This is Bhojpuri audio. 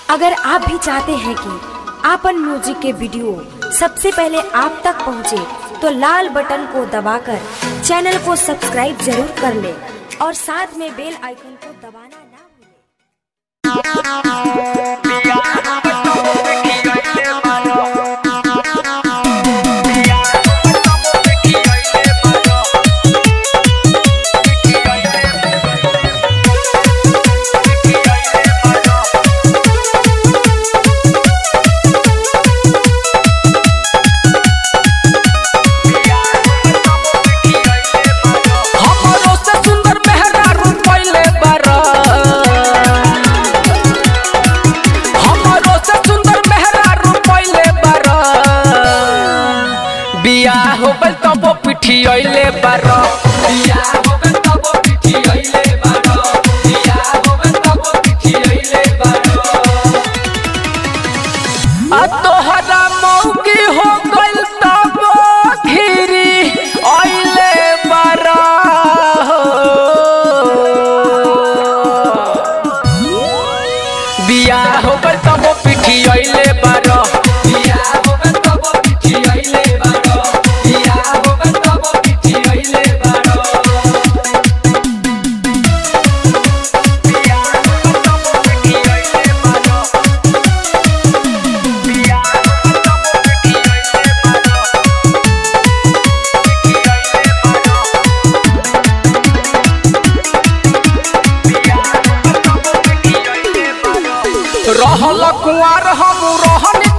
अगर आप भी चाहते हैं कि आपन म्यूजिक के वीडियो सबसे पहले आप तक पहुंचे, तो लाल बटन को दबाकर चैनल को सब्सक्राइब जरूर कर ले और साथ में बेल आइकन को दबाना ना भूलें। हमरो से सुंदर मेहरारू पहिले बारा हमरो से सुंदर मेहरारू पहिले बारा बियाह हो गइल तब वो पिठी अइले बारा बियाह हो गइल तब वो पिठी अइले बारा बियाह हो गइल तब वो पिठी अइले बारा आ तोहरा मौकी हो गइल तब घिरी अइले बारा बियाह हो गइल तब पिठी अइले बारा बियाह हो गइल तब पिठी अइले बारा बियाह हो गइल तब पिठी अइले बारा बियाह हो गइल तब पिठी अइले बारा रहल कुआर हम रहन